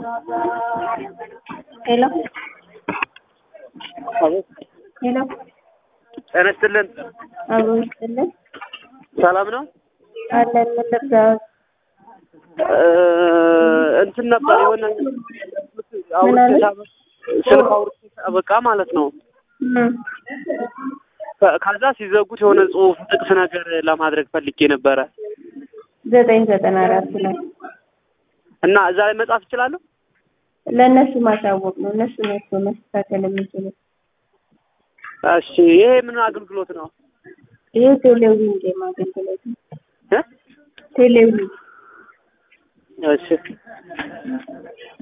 ሄሎ ሄሎ ጤና ይስጥልን። አብሮ ይስጥልን ሰላም ነው? አለን ምን ልርዳዎት? እ እንትን ነበር የሆነ ምን አለ? ስልክ አውርቼ በቃ ማለት ነው። እም፣ ከ- ከዛ ሲዘጉት የሆነ ጽሁፍ ጥቅስ ነገር ለማድረግ ፈልጌ ነበረ ዘጠኝ ዘጠና አራት ላይ እና እዛ ላይ መጻፍ እችላለሁ? ለእነሱ ማሳወቅ ነው። እነሱ ናቸው መስተካከል የሚችሉት። እሺ ይሄ ምን አገልግሎት ነው? ይሄ ቴሌቪዥን ጌም አገልግሎት ነው። እ? ቴሌቪዥን እሺ